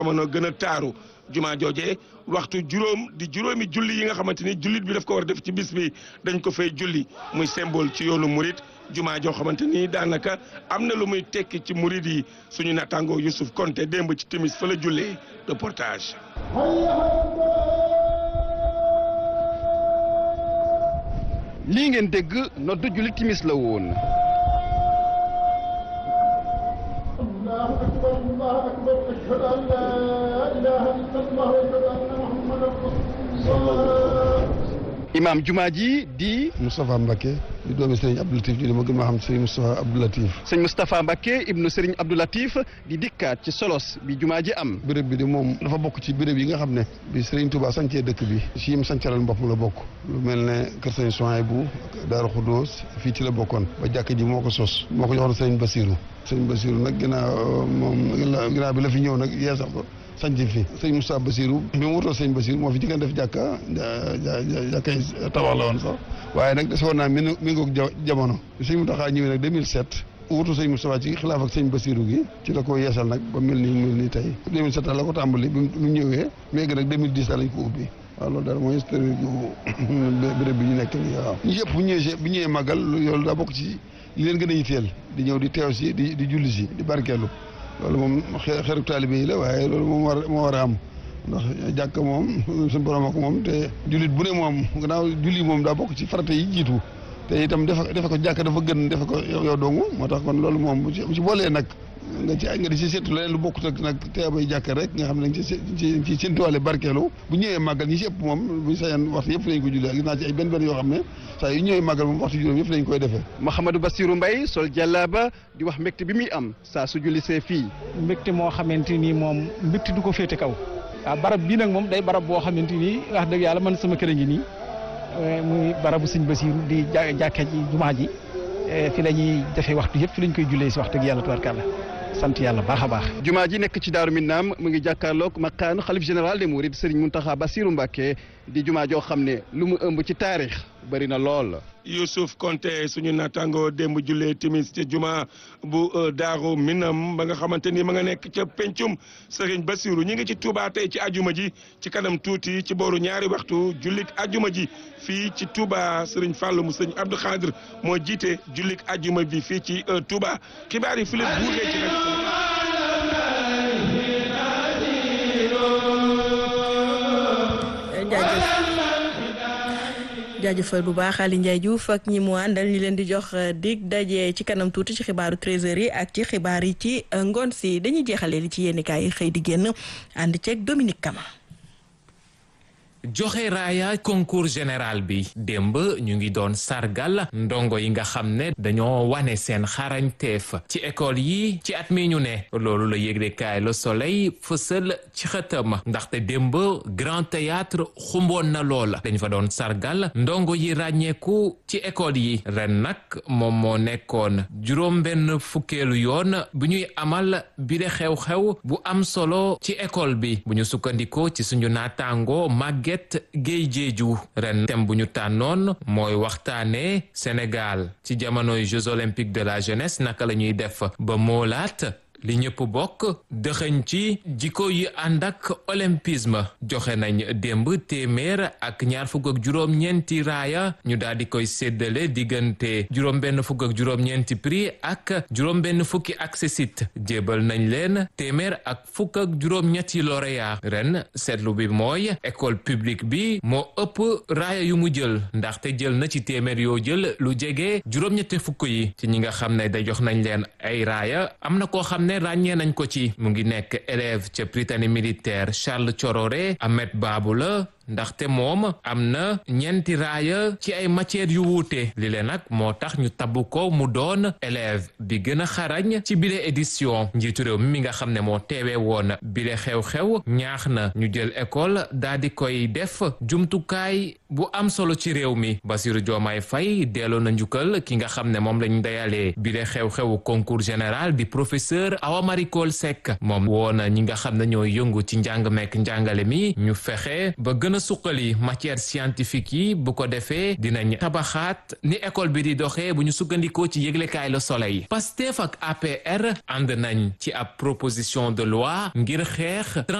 jamono gën a taaru juma jooje waxtu juróom di juróomi julli yi nga xamante ni jullit bi daf ko war a def ci bis bi dañ ko fay julli muy symbole ci yoonu murit juma joo xamante ni daanaka am na lu muy tekki ci murit yi suñu nattaangoo Youssouf Konté démb ci timis fa la jullee reportage. lii ngeen dégg noddu julli timis la woon. imaam jumaa ji di. Moustapha Mbacke di doomi Serigne Abdou Latif di dama gën maa xam Serigne Moustapha Abdou Latif. sëñ Moustapha Mbacke ibnu Serigne Abdou Latif di dikkaat ci solos bi jumaa ji am. béréb bi de moom dafa bokk ci béréb yi nga xam ne. bi Serigne Touba sancee dëkk bi. si yim sancalal boppam la bokk. lu mel ne Kër Serigne Souhaïbou Daaru Khoudoos fii ci la bokkoon. ba jàkk ji moo ko sos. moo ko joxoon Serigne Bassirou. Serigne Bassirou nag ginnaaw moom ginnaaw bi la fi ñëw nag yeesal ko. sanc fi sëñ Moustapha Bassirou bi mu wutoo sëñ Bassirou moo fi jëkkan def jàkka jàkkay tabax la woon sax waaye nag des woon naa mi mi ngoog jamono sëñ Mountakha ñëwee nag 2007 wutu sëñ Moustapha ci xilaaf ak sëñ Bassirou gi ci la ko yeesal nag ba mel nii mel nii tey 2007 la ko tàmbali bi mu ñëwee léegi nag 2010 lañ ko ubbi waaw loolu daal mooy historique béréb bi ñu nekk nii waaw ñu yëpp bu ñëwee bu ñëwee màggal loolu daa bokk ci li leen gën a yitteel di ñëw di teew si di di julli si di barkeelu loolu moom xeeru taalibe yi la waaye loolu moom war moo war a am ndax jàkk moom suñu borom ak moom te jullit bu ne moom gannaaw julli moom daa bokk ci farata yi jiitu te itam defe defe ko jàkk dafa gën defe ko yow dongu moo tax kon loolu moom bu ci bu ci boolee nag nga ci nga di ci seetu leneen lu bokkut ak nag teebay jàkk rek nga xam ne dañ ci ci ci séntuwaale barkeelu bu ñëwee màggal ñi si ëpp moom buñu sañan waxtu yëpp lañ ko jullee gis naa ci ay benn benn yoo xam ne saa yu ñëwee màggal moom waxtu juróom yëpp lañ koy defee Mouhamadou Bassirou Mbaye sol jàllaaba di wax mbégte bi muy am saa su julli see fii mbégte moo xamante ni moom mbégte du ko féete kaw waaw barab bii nag moom day barab boo xamante ni wax dëgg yàlla man sama kër a ngi nii muy barabu sëñ Bassirou di jàkka ji jumaa ji fi la ñuy defee waxtu yëpp fi lañ koy jullee si wax dëgg yàlla tubarkàlla sant yàlla baax a baax. jumaa ji nekk ci Daaru Minnaam mu ngi jàkkaarloog maqaanu xalif général des Mourides Serigne Mountakha Bassirou Mbacké di jumaa joo xam ne lu mu ëmb ci taarix bëri na lool. Youssouf Konté suñu naataango démb jullee timis ca juma bu Daaru Minam ba nga xamante ni ma nga nekk ca pencum Serigne Bassirou ñi ngi ci Touba tey ci ajuma ji ci kanam tuuti ci booru ñaari waxtu jullik ajuma ji fii ci Touba Serigne Fallou mu Serigne Abdou Khadre moo jiite jullik ajuma bi fii ci Touba xibaar yi fi la buuree ci jaajëfal bu baax Aliou Ndiaye Diouf ak ñi mu àndal ñu leen di jox dig daje ci kanam tuuti ci xibaaru 13h yi ak ci xibaar yi ci ngoon si dañuy jeexalee li ci yéenekaay yi xëy di génn ànd ceeg Dominique Kama. joxe raaya concours général bi démb ñu ngi doon sargal ndongo yi nga xam ne dañoo wane seen xarañteef ci école yi ci at mi ñu ne loolu la yëglekaay Le Soleil fësal ci xëtam ndaxte démb Grand Théâtre xumboon na loola dañ fa doon sargal ndongo yi ràññeeku ci école yi ren nag moom moo nekkoon juróom benn fukkeelu yoon bu ñuy amal bi de xew-xew bu am solo ci école bi bu ñu sukkandikoo ci suñu naataango màgget Géey Jeeju ren thème bu ñu tànnoon mooy waxtaane Sénégal ci jamonoy Jeux olympiques de la jeunesse naka la ñuy def ba moolaat li ñëpp bokk dëxëñ ci jikko yi ànd ak olympisme joxe nañ démb téeméer ak ñaar fukk ak juróom-ñeenti raaya ñu daal di koy séddale diggante juróom-benn fukk ak juróom-ñeenti prix ak juróom-benn fukki accessit jébal nañ leen téeméer ak fukk ak juróom-ñetti lauréat ren seetlu bi mooy école publique bi moo ëpp raaya yu mu jël ndaxte jël na ci téeméer yoo jël lu jege juróom-ñetti fukk yi ci ñi nga xam ne da jox nañ leen ay raaya am na koo xam ne ràññee nañ ko ci mu ngi nekk élève ca Prytanée militaire Charles Thiororé Ahmed Babou la ndaxte moom am na ñeenti raaya ci ay matières yu wuute li leen nag moo tax ñu tabbu ko mu doon élève bi gën a xarañ ci bile édition njiitu réew mi mi nga xam ne moo teewee woon bile xew-xew ñaax na ñu jël école daa di koy def jumtukaay bu am solo ci réew mi Bassirou Diomaye Faye delloo na njukkal ki nga xam ne moom lañ dayalee bile xew-xewu concours général di professeur Awa Marie Coll Seck moom woona ñi nga xam ne ñoo yëngu ci njàng mekk njàngale mi ñu fexe ba gën a suqali matière scientifique yi bu ko defee dinañ tabaxaat ni école bi di doxee bu ñu sukkandikoo ci yëglekaay Le Soleil Pastef ak APR ànd nañ ci ab proposition de loi ngir xeex